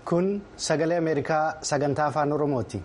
Kun sagalee Ameerikaa sagantaa afaan Oromooti.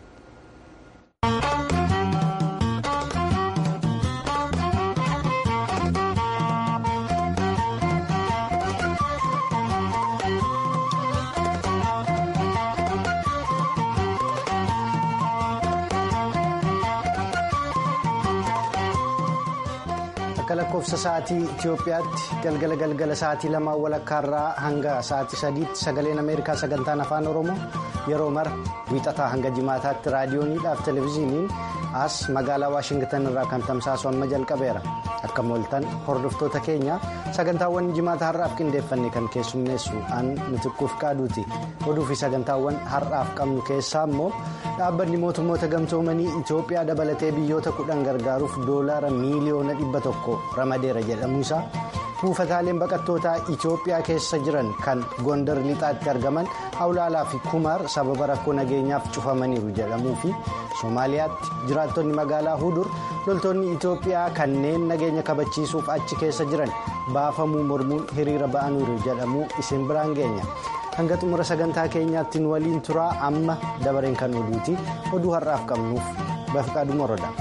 Akka lakkoofsa sa'aatii Itoophiyaatti galgala galgala sa'aatii lamaa walakkaarraa hanga sa'aatii sadiitti sagaleen Ameerikaa sagantaan afaan Oromoo yeroo mara wiixataa hanga jimaataatti raadiyooniidhaaf televezyiiniin as magaalaa Waashingtan irraa kan tamsaasu amma jalqabeera. Akka mooltan hordoftoota keenya sagantaawwan jimaata har'aaf qindeeffanne kan keessummeessu an mitikkuuf qaaduuti. Oduu fi sagantaawwan har'aaf qabnu keessaa immoo dhaabbanni mootummoota gamtoomanii Itoophiyaa dabalatee biyyoota kudhan gargaaruuf doolaara miiliyoona dhibba tokko ramadeera jedhamuusaa buufataaleen baqattootaa Itoophiyaa keessa jiran kan gondar lixaatti argaman hawlaalaa fi kumaar sababa rakkoo nageenyaaf cufamaniiru jedhamuu fi Somaaliyaatti jiraattonni magaalaa Hudur loltoonni Itoophiyaa kanneen nageenya kabachiisuuf achi keessa jiran baafamuu mormuun hiriira ba'aniiru jedhamuu isin biraan geenya. hanga xumura sagantaa keenyaatti nu waliin turaa amma dabareen kan oduuti oduu har'aaf qabnuuf bafqaadhu moroodha.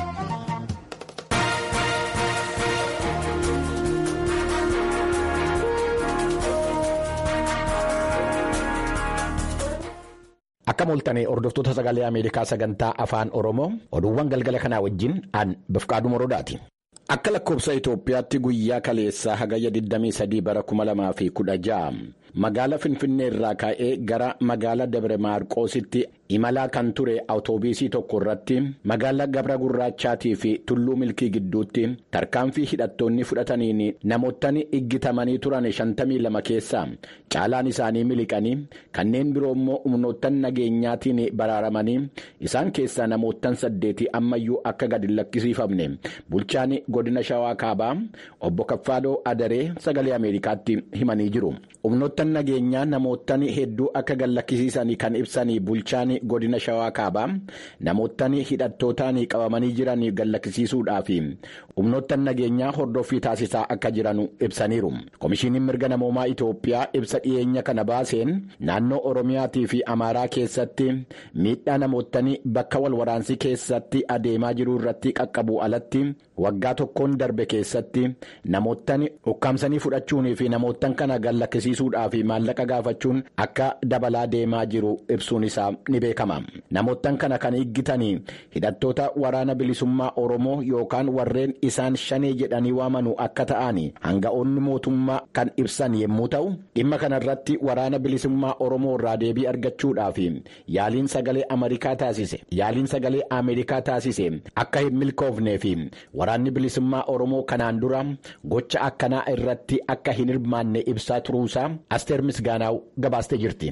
Akka mooltanii hordoftoota sagalee Ameerikaa sagantaa afaan Oromoo oduuwwan galgala kanaa wajjin an bafqaadhu morodaati. Akka lakkoofsa Itoophiyaatti guyyaa kaleessaa hagayya 23 bara 2016 magaala Finfinnee irraa ka'ee gara magaala Dabre Maarqoositti imalaa kan ture awutoobiisii tokko irratti magaala Gabra Gurraachaatii fi Tulluu Milkii gidduutti tarkaanfii hidhattoonni fudhataniin namootni iggitamanii turan 52 keessaa caalaan isaanii miliqanii kanneen biroo immoo humnoottan nageenyaatiin baraaramanii isaan keessaa namoottan saddeetii ammayyuu akka gadi lakkisiifamne bulchaan godina shawaa kaabaa obbo Kaffaaloo Adaree sagalee Ameerikaatti himanii jiru. humnoottan nageenyaa namoottan hedduu akka gad lakkisiisan kan ibsanii bulchaan godina shawaa kaabaa namoottan hidhattootaan qabamanii jiran gad lakkisiisuudhaaf humnoottan nageenyaa hordoffii taasisaa akka jiran ibsaniiru. Komishiiniin mirga namoomaa Itoophiyaa ibsa dhiyeenya kana baaseen naannoo Oromiyaatii fi Amaaraa keessatti miidhaa namoottan bakka walwaraansi keessatti adeemaa jiru irratti qaqqabu alatti waggaa tokkoon darbe keessatti namoottan ukkaamsanii fudhachuunii fi namoottan kana gad lakkisiisuudhaaf maallaqa gaafachuun akka dabalaa deemaa jiru ibsuun isaa ni beekama. Namoottan kana kan higgitanii hidhattoota waraana bilisummaa Oromoo yookaan warreen isaan shanee jedhanii waamanu akka ta'an hanga'oonni mootummaa kan ibsan yommuu ta'u dhimma kanarratti waraana bilisummaa Oromoo irraa deebii argachuudhaaf yaaliin sagalee Ameerikaa taasise yaaliin sagalee Ameerikaa taasise akka hin milkoofnee fi waraanni bilisummaa Oromoo kanaan dura gocha akkanaa irratti akka hin hirmaanne ibsaa turuusaa asteer misgaanaaw gabaastee jirti.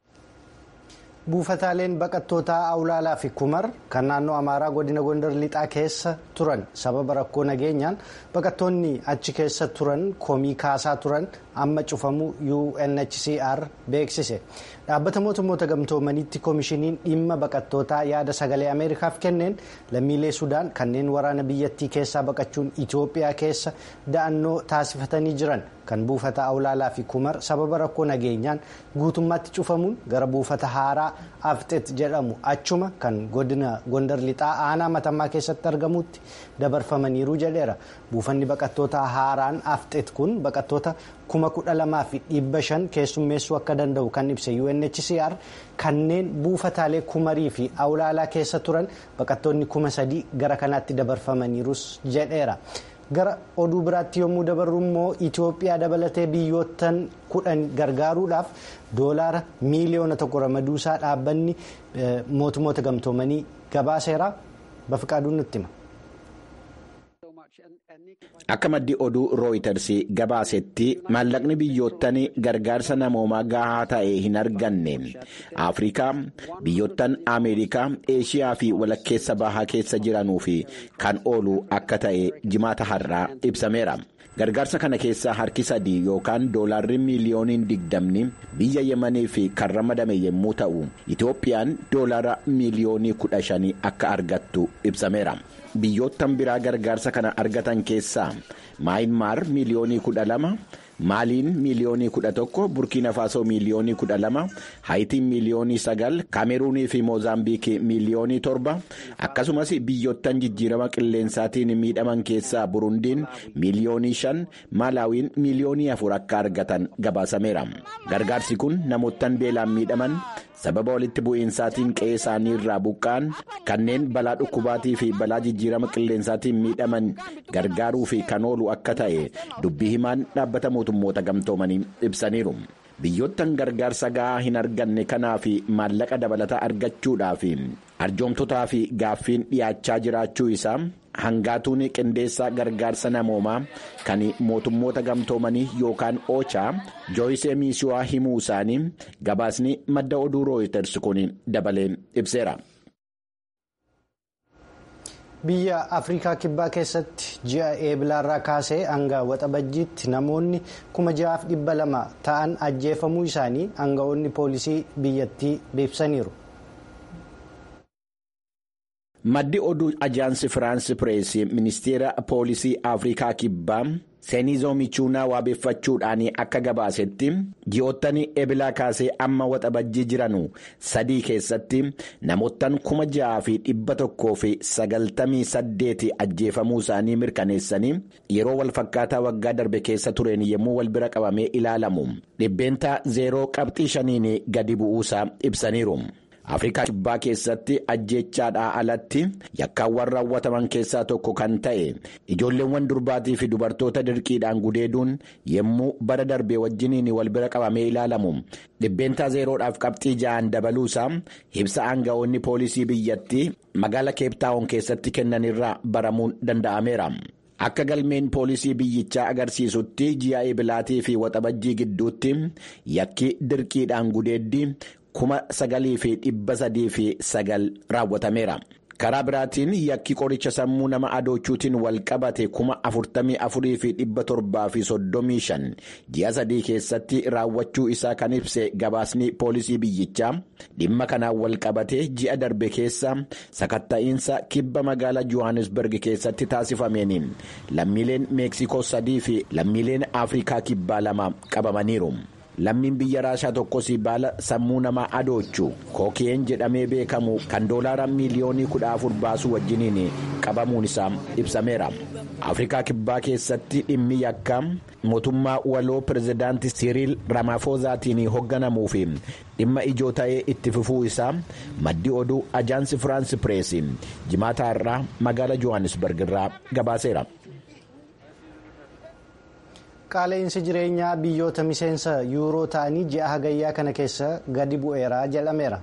buufataaleen baqattootaa awlaalaa fi kumar kan naannoo amaaraa godina gondar lixaa keessa turan sababa rakkoo nageenyaan baqattoonni achi keessa turan komii kaasaa turan amma cufamuu UNHCR beeksise dhaabbata mootummoota gamtoomaniitti koomishiniin dhimma baqattootaa yaada sagalee ameerikaaf kenneen lammiilee sudaan kanneen waraana biyyattii keessaa baqachuun itoophiyaa keessa da'annoo taasifatanii jiran kan buufata awlaalaa fi kumar sababa rakkoo nageenyaan guutummaatti cufamuun gara buufata haaraa afxet jedhamu achuma kan godina gondar lixaa aanaa matamaa keessatti argamutti dabarfamaniiru jedheera buufanni baqattoota haaraan afxet kun baqattoota kuma kudha lamaa fi dhibba shan keessummeessuu akka danda'u kan ibse UNHCR kanneen buufataalee kumarii fi awlaalaa keessa turan baqattoonni kuma sadii gara kanaatti dabarfamaniirus jedheera. gara oduu biraatti yommuu dabarru immoo Itoophiyaa dabalatee biyyoottan kudhan gargaaruudhaaf doolaara miiliyoona tokko ramaduusaa dhaabbanni mootummoota gamtoomanii gabaaseera bafiqaaduun nutti hima. Akka maddi oduu rooyiters gabaasetti maallaqni biyyoottan gargaarsa namoomaa gahaa ta'e hin arganne Afrikaa biyyoottan Ameerikaa Eeshiyaa fi walakkeessa bahaa keessa jiranuu fi kan oolu akka ta'e jimaata har'aa ibsameera. Gargaarsa kana keessaa harki sadii yookaan doolaarri miiliyooniin digdamni biyya Yemanii fi kan ramadame yommuu ta'u Itoophiyaan doolaara miiliyoonii kudha shanii akka argattu ibsameera. Biyyoottan biraa gargaarsa kana argatan keessaa Maayinmaar miiliyoonii kudha lama maaliin miiliyoonii kudha tokko burkiina faasoo miiliyoonii kudha lama haayitiin miiliyoonii sagal kaameruunii fi moozaambiikii miiliyoonii torba akkasumas biyyoottan jijjiirama qilleensaatiin miidhaman keessaa burundiin miiliyoonii shan maalaawiin miiliyoonii afur akka argatan gabaasameera gargaarsi kun namoottan beelaan miidhaman. sababa walitti bu'iinsaatiin qe'ee isaanii irraa buqqa'an kanneen balaa dhukkubaatii fi balaa jijjiirama qilleensaatiin miidhaman gargaaruu fi kan oolu akka ta'e dubbii himaan dhaabbata mootummoota gamtoomanii ibsaniiru. biyyoottan gargaarsa ga'aa hin arganne kanaa fi maallaqa dabalataa argachuudhaaf arjoomtotaa fi gaaffiin dhiyaachaa jiraachuu isaa hangaatuun qindeessaa gargaarsa namoomaa kan mootummoota gamtoomanii yookaan oochaa jooyisee miisiyuwaa himuu isaanii gabaasni madda oduu rooyiters kun dabalee ibseera. biyya afrikaa kibbaa keessatti ji'a eebilaarraa kaasee hanga waxabajjiitti namoonni kuma ja'aaf dhibba lama ta'an ajjeefamuu isaanii hanga'oonni poolisii biyyattii beeksisaniiru. maddi oduu ajaansi firaansi pireesii ministeera poolisii afrikaa kibbaa seenizoo michuunaa waabeeffachuudhaan akka gabaasetti ji'oottan eebilaa kaasee amma waxabajjii jiranu sadii keessatti namoottan kuma ja'aa fi dhibba tokkoo fi sagaltamii saddeeti ajjeefamuu isaanii mirkaneessanii yeroo walfakkaataa waggaa darbe keessa tureen yommuu wal bira qabamee ilaalamu dhibbeentaa zeeroo qabxii shaniin gadi bu'uusaa ibsaniiru. afrikaa kibbaa keessatti ajjeechaadhaa alatti yakkaawwan raawwataman keessaa tokko kan ta'e ijoolleewwan durbaatii fi dubartoota dirqiidhaan gudeeduun yommuu bara darbee wajjiniin wal bira qabamee ilaalamu dhibbeentaa zeeroodhaaf qabxii ja'an dabaluusaa ibsa aanga'oonni poolisii biyyattii magaala keeptaawon keessatti kennanirraa baramuun danda'ameera. akka galmeen poolisii biyyichaa agarsiisutti ji'a eebilaatii fi waxabajjii gidduutti yakki dirqiidhaan gudeeddii. kuma sagalii fi dhibba sadii fi sagal raawwatameera. karaa biraatiin yakki qoricha sammuu nama adoochuutiin wal qabate kuma afurtamii afurii fi dhibba torbaa fi soddomii shan ji'a sadii keessatti raawwachuu isaa kan ibse gabaasni poolisii biyyichaa dhimma kanaan wal qabate ji'a darbe keessa sakatta'iinsa kibba magaalaa johannesburg keessatti taasifameen lammiileen meeksikoo sadii fi lammiileen afrikaa kibbaa lama qabamaniiru. lammiin biyya raashaa tokkos baala sammuu namaa adoochu kookeen jedhamee beekamu kan doolaara miiliyoonii kudha afur baasuu wajjiniin qabamuun isaa ibsameera afrikaa kibbaa keessatti dhimmi yakka mootummaa waloo pirezidaantii siriil ramaafozaatiin hoogganamuu fi dhimma ijoo ta'ee itti fufuu isaa maddi oduu ajaansi firaansi pireesii jimaataa irraa magaala johannesburg irraa gabaaseera. qaala'insi jireenyaa biyyoota miseensa yuuroo ta'anii ji'a hagayyaa kana keessa gadi bu'eera jedhameera.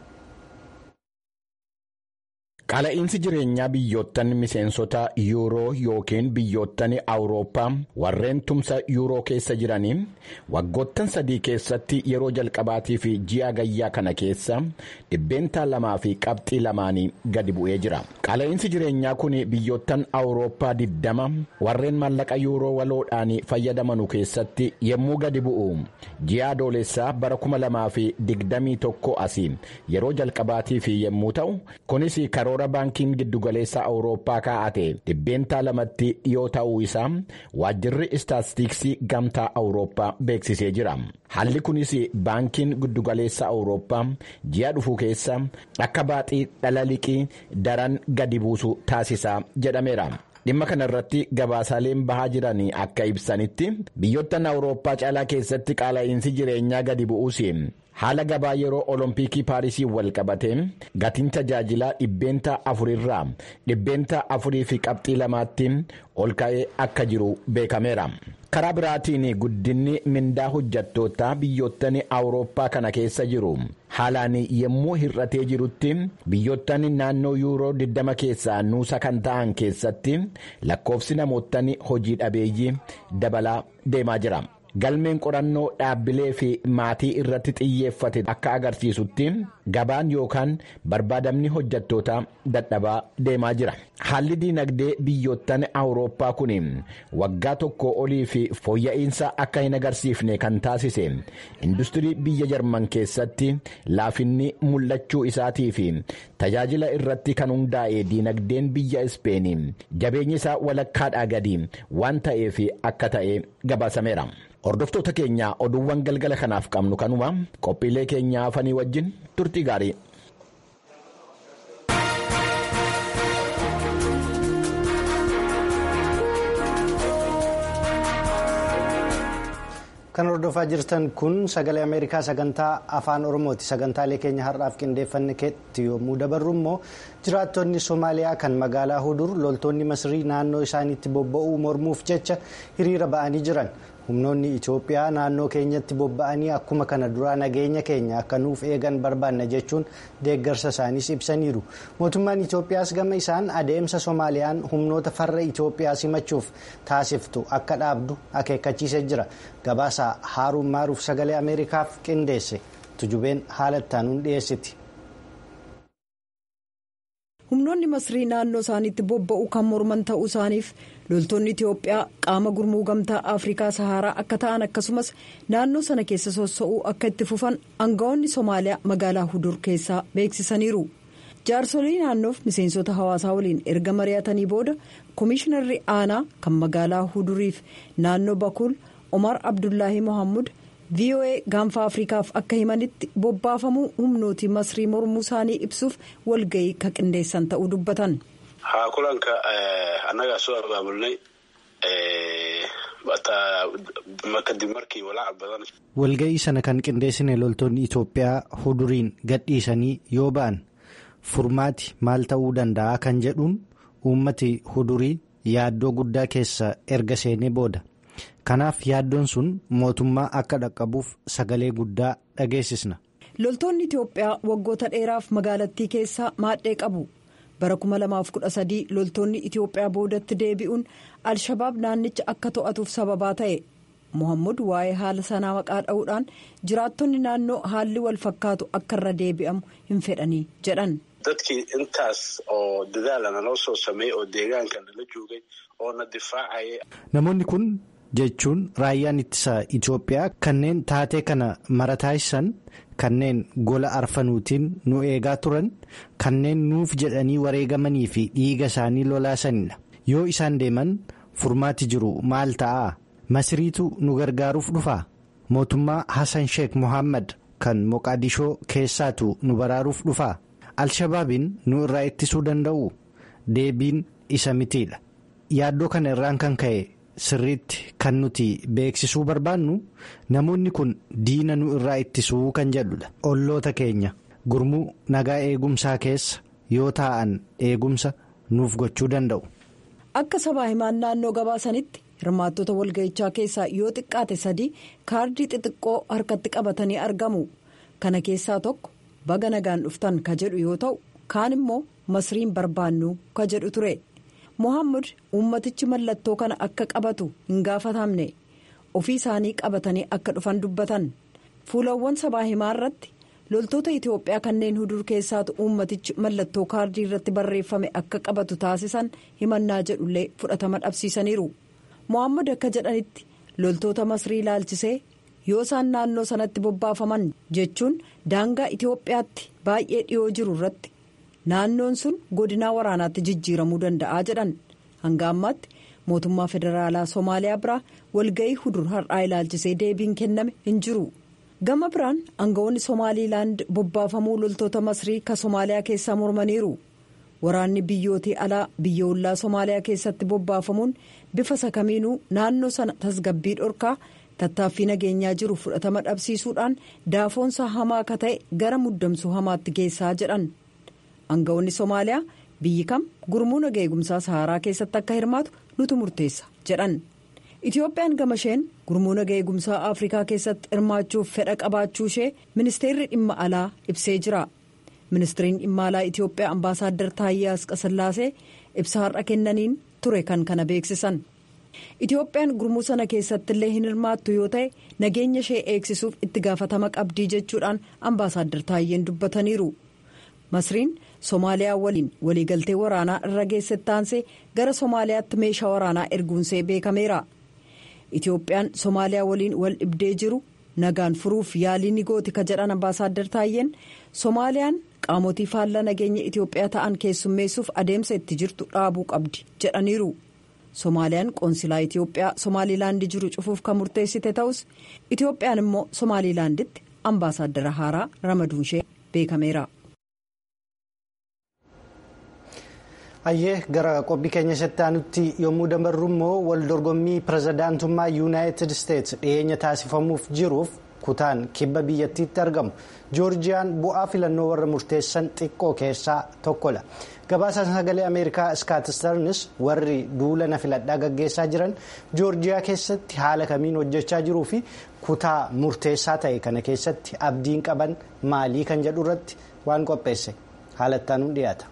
Qaala'insi jireenyaa biyyoottan miseensota yuuroo yookiin biyyoottan awurooppaa warreen tumsa yuuroo keessa jiranii waggoottan sadii keessatti yeroo jalqabaatii fi ji'a hagayyaa kana keessa dhibbeentaa lamaa fi qabxii lamaanii gadi bu'ee jira. Qaala'insi jireenyaa kun biyyoottan awurooppaa diddama warreen maallaqa yuuroo waloodhaan fayyadamanu keessatti yommuu gadi bu'u ji'a adoolessaa bara kuma lamaa fi digdamii tokko asii yeroo jalqabaatii fi yommuu ta'u kunis karoora. karoora baankiin giddugaleessa awurooppaa kaa'ate dhibbeentaa lamatti yoo ta'uu isaa waajjirri istaatistiksii gamtaa awurooppaa beeksisee jira haalli kunis baankiin giddugaleessa awurooppaa ji'a dhufu keessa akka baaxii dhala liqii daran gadi buusu taasisaa jedhameera. dhimma kana irratti gabaasaaleen bahaa jiran akka ibsanitti biyyoottan awurooppaa caalaa keessatti qaala'insi jireenyaa gadi bu'uus haala gabaa yeroo olompikii paarisii wal qabateen gatiin tajaajilaa dhibbeentaa afurirraa dhibbeentaa afurii fi qabxii lamaatti ol ka'ee akka jiru beekameera. karaa biraatiin guddinni mindaa hojjattootaa biyyoottan awurooppaa kana keessa jiru haalaan yommuu hir'atee jirutti biyyoottan naannoo yuuroo 20 keessaa nuusa kan ta'an keessatti lakkoofsi namoottan hojii dhabeeyyii dabalaa deemaa jira. galmeen qorannoo dhaabbilee fi maatii irratti xiyyeeffate akka agarsiisutti gabaan yookaan barbaadamni hojjattootaa dadhabaa deemaa jira haalli diinagdee biyyoottan awurooppaa kun waggaa tokko olii fi fooyya'insa akka hin agarsiifne kan taasise industirii biyya jarman keessatti laafinni mul'achuu isaatii fi tajaajila irratti kan hundaa'e diinagdeen biyya ispeenii jabeenyi isaa walakkaadhaa gadi waan ta'eef akka ta'e gabaasameera. hordoftoota keenyaa oduuwwan galgala kanaaf qabnu kanuma qophiilee keenyaa hafanii wajjin turtii gaarii. kan hordofaa jirtan kun sagalee ameerikaa sagantaa afaan oromooti sagantaalee keenya har'aaf qindeeffanne keetti yommuu dabarru immoo jiraattonni somaaliyaa kan magaalaa hudur loltoonni masrii naannoo isaaniitti bobba'uu mormuuf jecha hiriira ba'anii jiran humnoonni itoophiyaa naannoo keenyatti bobba'anii akkuma kana duraa nageenya keenya akka nuuf eegan barbaanna jechuun deeggarsa isaaniis ibsaniiru mootummaan itoophiyaas gama isaan adeemsa soomaaliyaan humnoota farra itoophiyaa simachuuf taasiftu akka dhaabdu akeekkachiisee jira gabaasa haaruun maaruuf sagalee ameerikaaf qindeesse tujubeen haala ittaanuun dhiyeessiti. humnoonni masrii naannoo isaaniitti bobba'u kan morman ta'uu isaaniif loltoonni itiyoophiyaa qaama gurmuu gamtaa afrikaa saharaa akka ta'an akkasumas naannoo sana keessa sossa'uu akka itti fufan aangawoonni soomaaliyaa magaalaa hudur keessaa beeksisaniiru jaarsolii naannoof miseensota hawaasaa waliin erga mari'atanii booda koomishinarri aanaa kan magaalaa huduriif naannoo bakuul omar abdullaahi mohammud voa gaanfa afrikaaf akka himanitti bobbaafamuu humnooti masrii mormuu isaanii ibsuuf walga'ii ka qindeessan ta'uu dubbatan. haa kulanka annagaa soo abaabulnay kadib markii walaaca badan. walga'ii sana kan qindeessine loltoonni itoophiyaa huduriin gadhiisanii yoo ba'an furmaati maal ta'uu danda'a kan jedhuun uummati hudurii yaaddoo guddaa keessa erga seenee booda. kanaaf yaaddoon sun mootummaa akka dhaqqabuuf sagalee guddaa dhageessisna. loltoonni itiyoophiyaa waggoota dheeraaf magaalattii keessaa maadhee qabu bara 2013 loltoonni itiyoophiyaa boodatti deebi'uun alshabaab naannicha akka to'atuuf sababaa ta'e mohammud waa'ee haala sanaa maqaa dha'uudhaan jiraattonni naannoo haalli wal fakkaatu akka irra deebi'amu hin fedhanii jedhan. dadkii intaas oo dadaala naloo soo sameeyey oo deegaanka nala joogay oo na difaacaya. namoonni kun. jechuun raayyaan ittisa Itoophiyaa kanneen taatee kana marataaysan kanneen gola arfanuutiin nu eegaa turan kanneen nuuf jedhanii wareegamanii fi dhiiga isaanii lolaasanidha yoo isaan deeman furmaati jiru maal ta'a masriitu nu gargaaruuf dhufaa mootummaa Hassan Sheikh Mohaammed kan Moqaadishoo keessaatu nu baraaruuf dhufaa alshabaabiin nu irraa ittisuu danda'u deebiin isa mitiidha yaaddoo kana irraan kan ka'e. sirriitti kan nuti beeksisuu barbaannu namoonni kun diina nu irraa ittisuu kan jedhudha olloota keenya gurmuu nagaa eegumsaa keessa yoo taa'an eegumsa nuuf gochuu danda'u. akka sabaa himaan naannoo gabaasanitti hirmaattota walga'ichaa keessaa yoo xiqqaate sadii kaardii xixiqqoo harkatti qabatanii argamu kana keessaa tokko baga nagaan dhuftan ka jedhu yoo ta'u kaan immoo masriin barbaannu ka jedhu ture. mohammud uummatichi mallattoo kana akka qabatu hin gaafatamne ofii isaanii qabatanii akka dhufan dubbatan fuulawwan sabaa himaa irratti loltoota itiyoophiyaa kanneen hudur keessaatu uummatichi mallattoo kaardii irratti barreeffame akka qabatu taasisan himannaa jedhullee fudhatama dhabsiisaniiru mohammud akka jedhanitti loltoota masrii ilaalchisee yoo isaan naannoo sanatti bobbaafaman jechuun daangaa itiyoophiyaatti baay'ee dhiyoo jiru irratti. naannoon sun godinaa waraanaatti jijjiiramuu danda'a jedhan hanga ammaatti mootummaa federaalaa soomaaliyaa biraa walga'ii hudur har'aa ilaalchisee deebiin kenname hin jiru gama biraan aangawoonni soomaaliilaand bobbaafamuu loltoota masrii ka soomaaliyaa keessaa mormaniiru waraanni biyyootii alaa biyya ollaa soomaaliyaa keessatti bobbaafamuun bifa sakamiinuu naannoo sana tasgabbii dhorkaa tattaaffii nageenyaa jiru fudhatama dhabsiisuudhaan daafoonsa hamaa akka ta'e gara muddamsuu hamaatti geessaa jedhan. aangawoonni soomaaliyaa biyyi kam gurmuu nagaa eegumsaa saharaa keessatti akka hirmaatu nutu murteessa jedhan itiyoophiyaan gama isheen gurmuu nagaa eegumsaa afrikaa keessatti hirmaachuuf fedha qabaachuu ishee ministeerri dhimma alaa ibsee jira ministeeriin dhimma alaa itiyoophiyaa ambaasaaddar taayyee asqasillaasee ibsa har'a kennaniin ture kan kana beeksisan itiyoophiyaan gurmuu sana keessatti illee hin hirmaattu yoo ta'e nageenya ishee eegsisuuf itti gaafatama qabdii jechuudhaan ambaasaaddar taayyeen dubbataniiru. masriin soomaaliyaa waliin waliigaltee waraanaa irra geessetti aansee gara soomaaliyaatti meeshaa waraanaa erguunsee beekameera itiyoophiyaan soomaaliyaa waliin wal dhibdee jiru nagaan furuuf yaalii ni gooti ka jedhan ambaasaaddar taayyeen soomaaliyaan qaamotii faallaa nageenya itiyoophiyaa ta'an keessummeessuuf adeemsa itti jirtu dhaabuu qabdi jedhaniiru soomaaliyaan qoonsilaa itiyoophiyaa somaalilaandii jiru cufuuf kan murteessite ta'us itiyoophiyaan immoo somaalilaanditti ambaasaaddara haaraa ramaduun ishee beekameera. Hayyee gara qophii keenya isatti aanutti yommuu dabarru immoo wal dorgommii pirezidaantummaa yuunaayitid isteetsi dhiyeenya taasifamuuf jiruuf kutaan kibba biyyattiitti argamu joorjiyaan bu'aa filannoo warra murteessan xiqqoo keessaa tokkodha. gabaasaan sagalee ameerikaa iskaatistarnis warri duula na filadhaa gaggeessaa jiran joorjiyaa keessatti haala kamiin hojjechaa jiruu fi kutaa murteessaa ta'e kana keessatti abdiin qaban maalii kan jedhu irratti waan qopheesse haalattaanuun dhiyaata.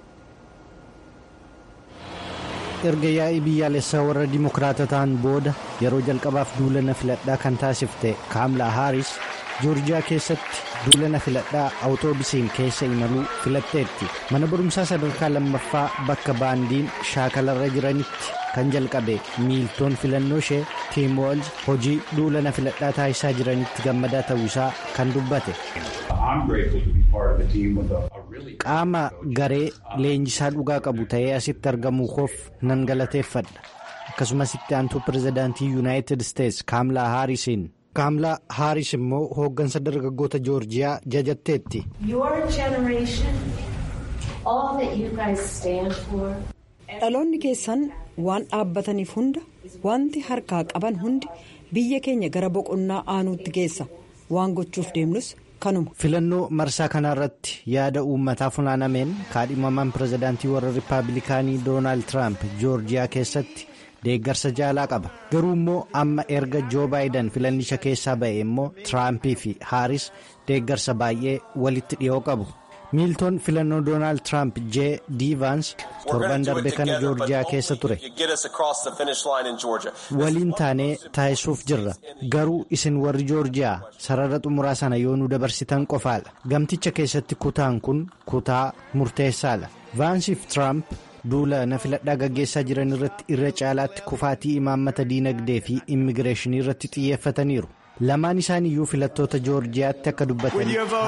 erga yaa'ii biyyaalessaa warra dimokiraatotaan booda yeroo jalqabaaf duula na filadhaa kan taasifte kaamlaa haaris joorjiyaa keessatti duula na filadhaa awutoobisiin keessa imaluu filatteetti mana barumsaa sadarkaa lammaffaa bakka baandiin shaakalarra jiranitti kan jalqabe miiltoon filannoo ishee tiim woolz hojii duula na filadhaa taasisaa jiranitti gammadaa ta'uu isaa kan dubbate. qaama garee leenjisaa dhugaa qabu ta'ee asitti argamuu koof nan galateeffadha akkasumas itti aantuu pirezidaantii yuunaayitid isteetsi kaamlaa haarisiin. kaamlaa haaris immoo hooggansa dargaggoota joorjiyaa jajatteetti. dhaloonni keessan waan dhaabbataniif hunda wanti harkaa qaban hundi biyya keenya gara boqonnaa aanuutti geessa waan gochuuf deemnus kanuma. filannoo marsaa kanarratti yaada uummataa funaanameen kaadhimamaan pirezidaantii warra rippaabilikaanii doonaald tiraamp joorjiyaa keessatti. deeggarsa jaalaa qaba garuu immoo amma erga joo baayidan filannicha keessaa ba'e immoo tiraampii fi haaris deeggarsa baay'ee walitti dhiyoo qabu miiltoon filannoo doonaald tiraamp jee diivaans torban darbe kana joorjiyaa keessa ture waliin taanee taasisuuf jirra garuu isin warri joorjiyaa sarara xumuraa sana yoo nu dabarsitan qofaadha gamticha keessatti kutaan kun kutaa murteessaadha vaansiif tiraamp. duula na filadhaa gaggeessaa jiran irratti irra caalaatti kufaatii imaammata diinagdee fi immigireeshinii irratti xiyyeeffataniiru lamaan isaan iyyuu filattoota joorjiyaatti akka dubbatan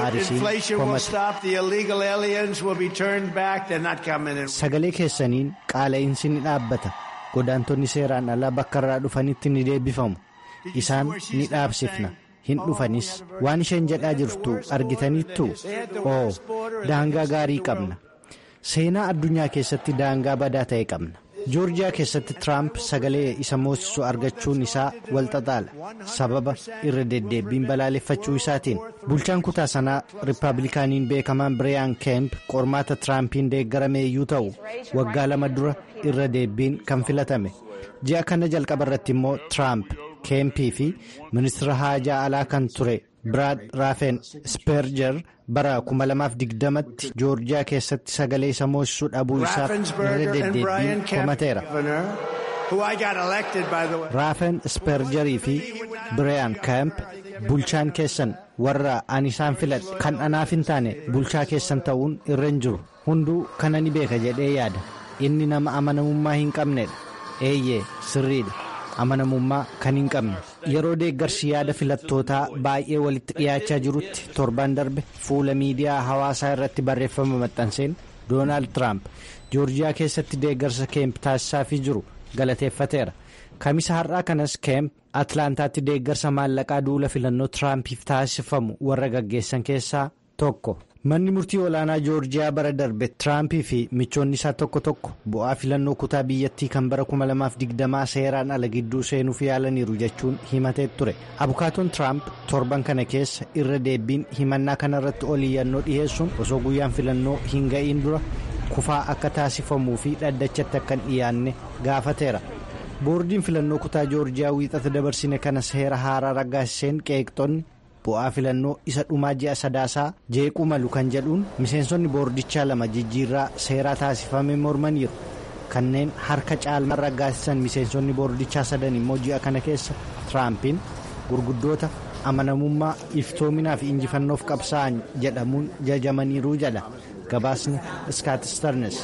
haarisiin sagalee keessaniin qaala'insi ni dhaabbata godaantonni seeraan alaa bakka irraa dhufanitti ni deebifamu isaan ni dhaabsifna hin dhufanis waan isheen jedhaa jirtu argitaniittu oo daangaa gaarii qabna. seenaa addunyaa keessatti daangaa badaa ta'e qabna joorjiyaa keessatti tiraamp sagalee isa moosisu argachuun isaa walxaxaala sababa irra deddeebbiin balaaleffachuu isaatiin bulchaan kutaa sanaa rippaabilikaaniin beekamaan biriyaan keemp qormaata tiraampiin deeggarame iyyuu ta'u waggaa lama dura irra deebbiin kan filatame ji'a kana jalqaba irratti immoo tiraamp keempii fi ministira haajaa alaa kan ture biraad raafen ispeerjer bara 2020tti joorjiyaa keessatti sagalee isa moosisuu dhabuu isaaf irra deddeebbiin komateera. raafen ispeerjerii fi biriyaan keemp bulchaan keessan warra ani isaan filadhe kan anaaf hin taane bulchaa keessan ta'uun irra hin jiru hunduu kana ni beeka jedhee yaada inni nama amanamummaa hin qabnedha eeyyee sirriidha. amanamummaa kan hin qabne yeroo deeggarsi yaada filattootaa baay'ee walitti dhiyaachaa jirutti torban darbe fuula miidiyaa hawaasaa irratti barreeffama maxxanseen doonaald tiraamp joorjiyaa keessatti deeggarsa keemp taasisaafii jiru galateeffateera kamisa har'aa kanas keemp atlaantaatti deeggarsa maallaqaa duula filannoo tiraampiif taasifamu warra gaggeessan keessaa tokko. manni murtii olaanaa joorjiyaa bara darbe tiraampii fi michoonni isaa tokko tokko bu'aa filannoo kutaa biyyattii kan bara 2020 seeraan ala gidduu seenuuf yaalaniiru jechuun himatee ture abukaatoon tiraamp torban kana keessa irra deebiin himannaa kanarratti oliyyannoo dhiyeessuun osoo guyyaan filannoo hin ga'iin dura kufaa akka taasifamuu fi dhaddachatti akka hin dhiyaanne gaafateera boordiin filannoo kutaa joorjiyaa wiixata dabarsine kana seera haaraa raggaasiseen qeeqxonni. bu'aa filannoo isa dhumaa ji'a sadaasaa jeequu malu kan jedhuun miseensonni boordichaa lama jijjiirraa seeraa taasifame mormaniiru kanneen harka caalmaa raggaasisan miseensonni boordichaa sadan immoo ji'a kana keessa tiraampiin gurguddoota amanamummaa iftoominaa fi injifannoof qabsaa'an jedhamuun jajamaniiru jedha gabaasni iskaatistarnes.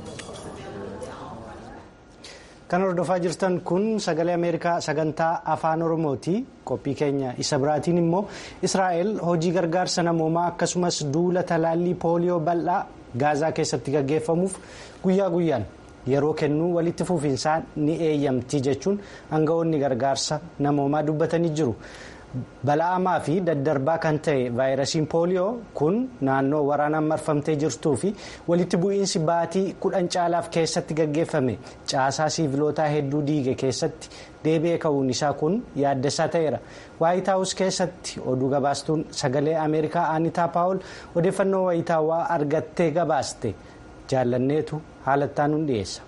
kan hordofaa jirtan kun sagalee ameerikaa sagantaa afaan oromooti qophii keenya isa biraatiin immoo israa'el hojii gargaarsa namoomaa akkasumas duula talaallii pooliyoo bal'aa gaazaa keessatti gaggeeffamuuf guyyaa guyyaan yeroo kennuu walitti fufinsaan ni eeyyamti jechuun aangawoonni gargaarsa namoomaa dubbatanii jiru. bala'amaa fi daddarbaa kan ta'e vaayirasiin pooliyoo kun naannoo waraanaan marfamtee jirtuu fi walitti bu'iinsi baatii kudhan caalaaf keessatti gaggeeffame caasaa siivilootaa hedduu diige keessatti deebi'ee ka'uun isaa kun yaaddessaa ta'eera waayitaawus keessatti oduu gabaastuun sagalee ameerikaa aanitaa paawul odeeffannoo waayitaawaa argattee gabaaste jaallanneetu haalattaan hun dhiyeessa.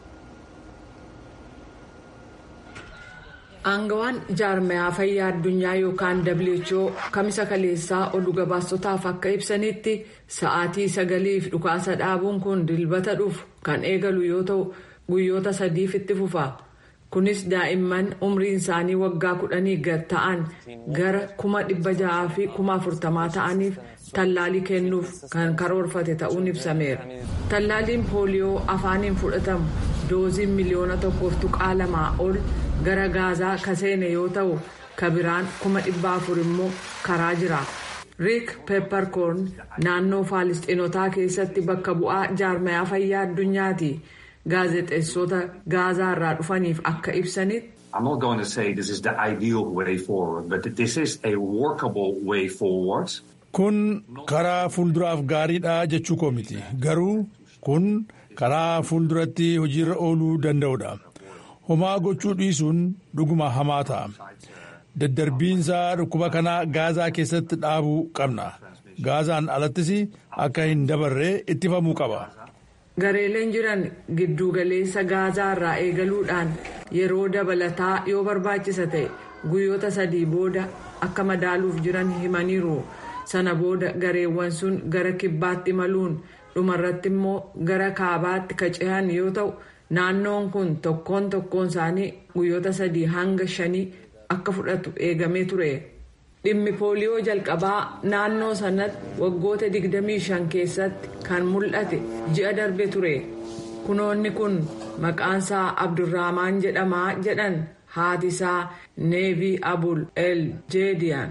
Aangawaan jaarmayaa fayyaa addunyaa yookaan WHO kamisa kaleessaa oduu gabaastotaaf akka ibsanitti sa'aatii sagaliif dhukaasa dhaabuun kun dilbata dhufu kan eegalu yoo ta'u guyyoota sadiif itti fufa. Kunis daa'imman umriin isaanii waggaa kudhanii gad ta'an gara kuma dhibba ja'aa fi kuma afurtamaa ta'aniif tallaalii kennuuf kan karoorfate ta'uun ibsameera. Tallaaliin pooliyoo afaaniin fudhatamu dooziin miliyoona tokkoof tuqaa lamaa ol. gara gaazaa kaseene yoo ta'u kabiraan kuma dhibba afur immoo karaa jira riik peepparkoorn naannoo faalistiinotaa keessatti bakka bu'aa jaarmayaa fayyaa addunyaati gaazexeessota gaazaa irraa dhufaniif akka ibsanitti. I'm not going to say this is the ideal way forward, but this is a workable way forward. Kun karaa fuulduraaf gaariidha jechuu koo miti. Garuu kun karaa fuulduratti hojiirra ooluu danda'udha. homaa gochuu dhiisuun dhuguma hamaa ta'a. Daddarbiinsa dhukkuba kanaa gaazaa keessatti dhaabuu qabna. Gaazaan alattis akka hin dabarre ittifamuu qaba. Gareeleen jiran giddugaleessa gaazaa irraa eegaluudhaan yeroo dabalataa yoo barbaachisa ta'e guyyoota sadii booda akka madaaluuf jiran himaniiru. Sana booda gareewwan sun gara kibbaatti imaluun dhumarratti immoo gara kaabaatti kacehan yoo ta'u. naannoon kun tokkoon tokkoon isaanii guyyoota sadii hanga shanii akka fudhatu eegamee ture dhimmi pooliyoo jalqabaa naannoo sanatti waggoota 25 keessatti kan mul'ate ji'a darbe ture kunoonni kun maqaansaa abdurrahmaan jedhamaa jedhan haatisaa neevii abul el jeediyaan.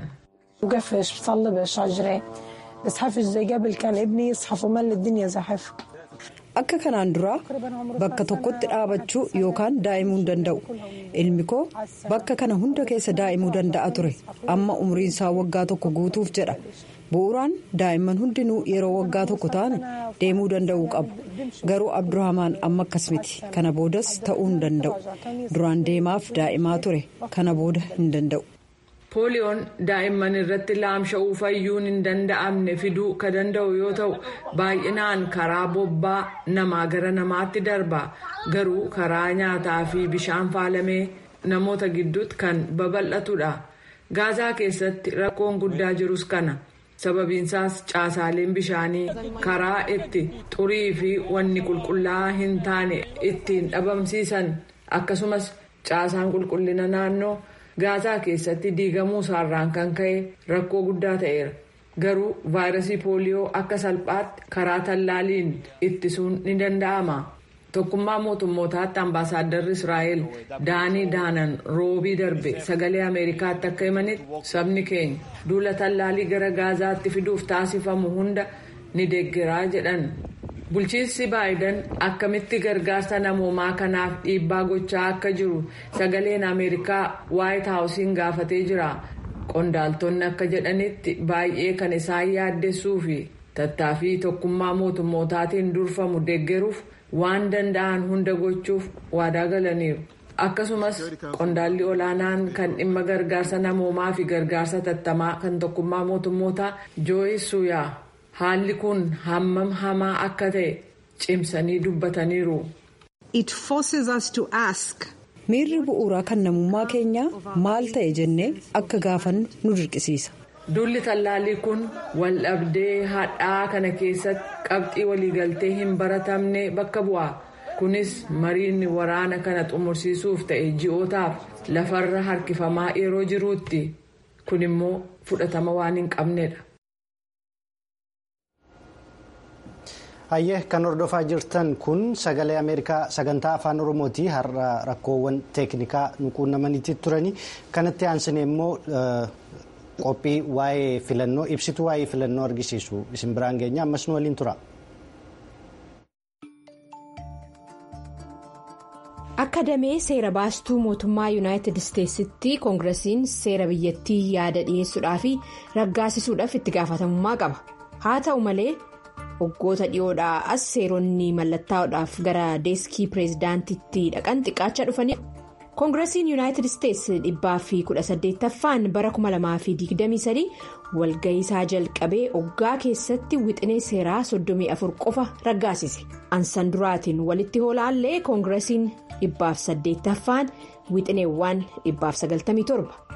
akka kanaan dura bakka tokkotti dhaabachuu yookaan daa'imuu hin danda'u ilmi koo bakka kana hunda keessa daa'imuu danda'a ture amma umriin isaa waggaa tokko guutuuf jedha bu'uuraan daa'imman hundinuu yeroo waggaa tokko ta'an deemuu danda'uu qabu garuu abdurrahmaan amma akkas miti kana boodas ta'uu hin danda'u duraan deemaaf daa'imaa ture kana booda hin danda'u. pooliyoon daa'imman irratti laamsha'uu fayyuun hin danda'amne fiduu ka danda'u yoo ta'u baay'inaan karaa bobbaa namaa gara namaatti darba garuu karaa nyaataa fi bishaan faalamee namoota gidduutti kan babal'atudha gaazaa keessatti rakkoon guddaa jirus kana sababiinsaas caasaaleen bishaanii karaa itti xurii fi wanni qulqullaa'aa hin taane ittiin dhabamsiisan akkasumas caasaan qulqullina naannoo. gaazaa keessatti diigamuu isaarraan kan ka'e rakkoo guddaa ta'eera garuu vaayirasii pooliyoo akka salphaatti karaa tallaaliin ittisuun ni danda'ama tokkummaa mootummootaatti ambaasaaddarri israa'el daanii daanan roobii darbe sagalee ameerikaatti akka himanitti sabni keenya duula tallaalii gara gaazaatti fiduuf taasifamu hunda ni deeggaraa jedhan. bulchiinsi baayidan akkamitti gargaarsa namoomaa kanaaf dhiibbaa gochaa akka jiru sagaleen ameerikaa waayit haawusiin gaafatee jira qondaaltonni akka jedhanitti baay'ee kan isaan yaaddessuu fi tattaaffii tokkummaa mootummootaatiin durfamu deeggaruuf waan danda'an hunda gochuuf waadaa galaniiru akkasumas qondaalli olaanaan kan dhimma gargaarsa namoomaa fi gargaarsa tattamaa kan tokkummaa mootummootaa jooyis suuyaa. haalli kun hammam hamaa akka ta'e cimsanii dubbataniiru. miirri bu'uuraa kan namummaa keenyaa maal ta'e jennee akka gaafannu nu dirqisiisa. Duulli tallaalii kun waldhabdee hadhaa kana keessatti qabxii waliigaltee hin baratamne bakka bu'a. Kunis mariin waraana kana xumursiisuuf ta'e ji'ootaaf lafarra harkifamaa yeroo jiruutti. Kun immoo fudhatama waan hin qabnedha. hayyee kan hordofaa jirtan kun sagalee ameerikaa sagantaa afaan oromooti har'a rakkoowwan teeknikaa nu quunnamaniitti turanii kanatti aansine immoo qophii waa'ee filannoo ibsituu waa'ee filannoo argisiisu isin biraan geenya ammas nu waliin tura. akka damee seera baastuu mootummaa yuunaayitid isteetsitti koongiresiin seera biyyattii yaada dhiyeessuudhaa fi raggaasisuudhaaf itti gaafatamummaa qaba haa ta'u malee waggoota dhiyoodhaa as seeronni mallattaa'uudhaaf gara deeskii pireezidaantitti dhaqan xiqqaachaa dhufanii koongiresiin yuunaayitid isteetsi dhibbaa fi kudha saddeettaffaan bara 2023 walga'iisaa jalqabee oggaa keessatti wixinee seeraa 34 qofa raggaasise ansan duraatiin walitti hoolaallee koongiresiin dhibbaaf saddeettaffaan wixineewwan dhibbaaf 97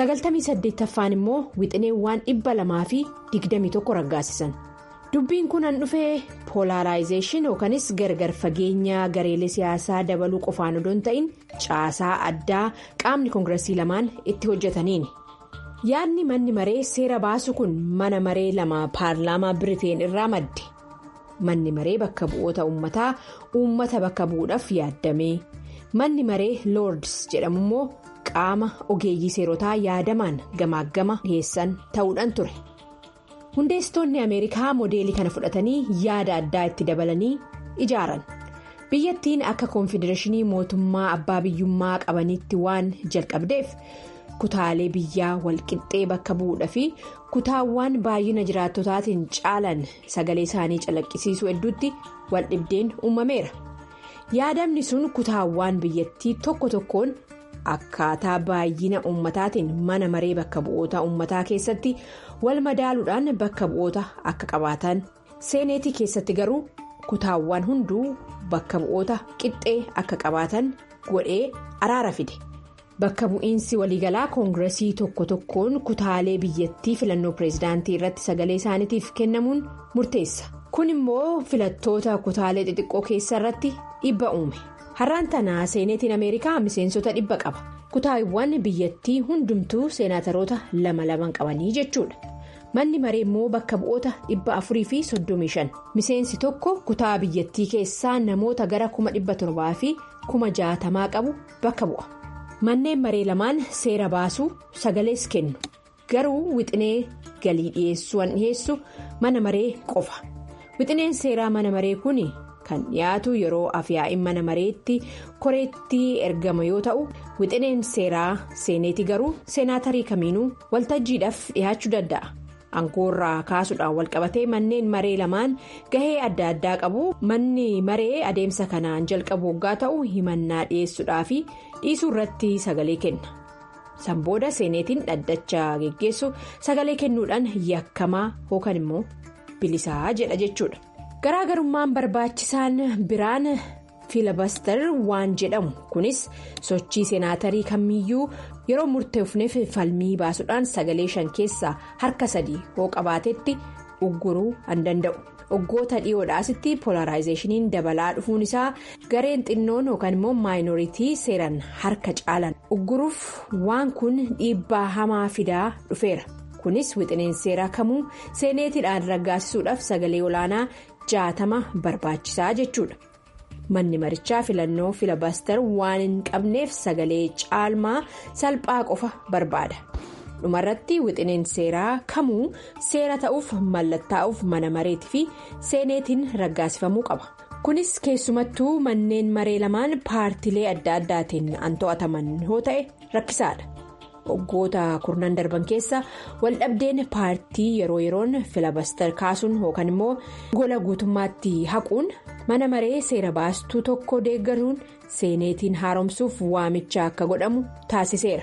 98ffaan immoo wixineewwan dhibba lamaa fi 21 raggaasisan. dubbiin kun an dhufee poolaaraayizeeshin yookanis gargar fageenya gareelee siyaasaa dabaluu qofaan odoo hin ta'in caasaa addaa qaamni koongiresii lamaan itti hojjetaniini yaadni manni maree seera baasu kun mana maree lama paarlaamaa biriteen irraa madde manni maree bakka bu'oota uummataa uummata bakka bu'uudhaaf yaaddame manni maree loords jedhamu immoo qaama ogeeyyii seerotaa yaadamaan gamaaggama dhiyeessan ta'uudhaan ture. hundeessitoonni ameerikaa moodeelii kana fudhatanii yaada addaa itti dabalanii ijaaran biyyattiin akka koonfedereeshinii mootummaa abbaa biyyummaa qabanitti waan jalqabdeef kutaalee biyyaa walqixxee bakka bu'uudha fi kutaawwan baay'ina jiraattotaatiin caalan sagalee isaanii calaqqisiisuu hedduutti waldhibdeen uumameera yaadamni sun kutaawwan biyyattii tokko tokkoon. akkaataa baay'ina uummataatiin mana maree bakka bu'oota uummataa keessatti wal madaaluudhaan bakka bu'oota akka qabaatan seeneetii keessatti garuu kutaawwan hunduu bakka bu'oota qixxee akka qabaatan godhee araara fide bakka bu'iinsi waliigalaa koongiresii tokko tokkoon kutaalee biyyattii filannoo pireezidaantii irratti sagalee isaaniitiif kennamuun murteessa kun immoo filattoota kutaalee xixiqqoo keessa irratti dhibba uume. har'aan tanaa seeneetiin ameerikaa miseensota dhibba qaba kutaawwan biyyattii hundumtuu seenaataroota lama laman qabanii jechuudha manni maree immoo bakka bu'oota dhibba afurii fi soddomii shan miseensi tokko kutaa biyyattii keessaa namoota gara kuma dhibba torbaa fi kuma jaatamaa qabu bakka bu'a manneen maree lamaan seera baasuu sagalees kennu garuu wixinee galii dhiyeessuun dhiyeessu mana maree qofa wixineen seeraa mana maree kun. kan dhiyaatu yeroo afyaa'in mana mareetti koreetti ergama yoo ta'u wixineen seeraa seeneeti garuu seenaatarii kamiinuu waltajjiidhaaf dhiyaachuu danda'a aangoorraa kaasuudhaan walqabatee manneen maree lamaan gahee adda addaa qabu manni maree adeemsa kanaan jalqabu waggaa ta'u himannaa dhiyeessuudhaa fi dhiisuu irratti sagalee kenna sanbooda seeneetiin dhaddacha geggeessu sagalee kennuudhaan yakkamaa yookaan immoo bilisaa jedha jechuudha. garaagarummaan barbaachisaan biraan fiilabaster waan jedhamu kunis sochii seenaatarii kamiyyuu yeroo murteefneef falmii baasuudhaan sagalee shan keessaa harka sadii hoo qabaatetti ugguruu an danda'u waggoota dhiyoodhaasitti polaraayizeeshiniin dabalaa dhufuun isaa gareen xinnoon yookaan immoo maayinooritii seeran harka caalan ugguruuf waan kun dhiibbaa hamaa fidaa dhufeera kunis wixineen seeraa kamuu seeneetiidhaan raggaasisuudhaaf sagalee olaanaa. jaatama barbaachisaa jechuudha manni marichaa filannoo filabaster waan hin qabneef sagalee caalmaa salphaa qofa barbaada dhumarratti wixineen seeraa kamuu seera ta'uuf mallattaa'uuf mana mareetii fi seeneetiin raggaasifamuu qaba kunis keessumattuu manneen maree lamaan paartilee adda addaatiin an to'ataman yoo ta'e rakkisaadha. waggoota kurnan darban keessa waldhabdeen paartii yeroo yeroon filabaster kaasuun yookaan immoo gola guutummaatti haquun mana maree seera baastuu tokko deeggaruun seeneetiin haaromsuuf waamicha akka godhamu taasiseera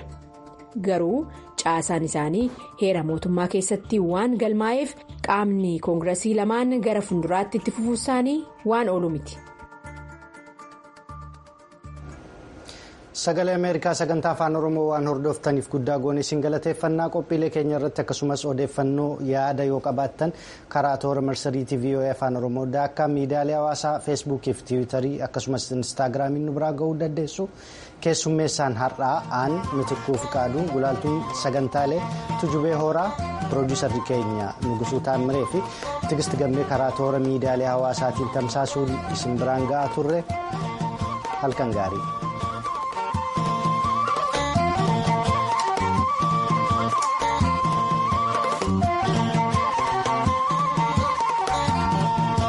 garuu caasaan isaanii heera mootummaa keessatti waan galmaa'eef qaamni koongiresii lamaan gara fuulduraatti itti fufuu isaanii waan oolu miti. sagalee ameerikaa sagantaa afaan oromoo waan hordoftaniif guddaa goone isin galateeffannaa qophiilee keenya irratti akkasumas odeeffannoo yaada yoo qabaattan karaa toora marsariitii voa afaan oromoo daakkaa miidiyaalee hawaasaa feesbuukii fi tiwiitarii akkasumas instaagiraamiin nu biraa ga'uu dandeessu keessummeessaan har'aa aan mitikkuu fiqaaduu gulaaltuun sagantaalee tujubee horaa piroodiyuusarri keenya nugusuu taammiree fi tigisti gammee karaa toora miidiyaalee hawaasaatiin tamsaasuun isin biraan ga'aa turre halkan gaarii.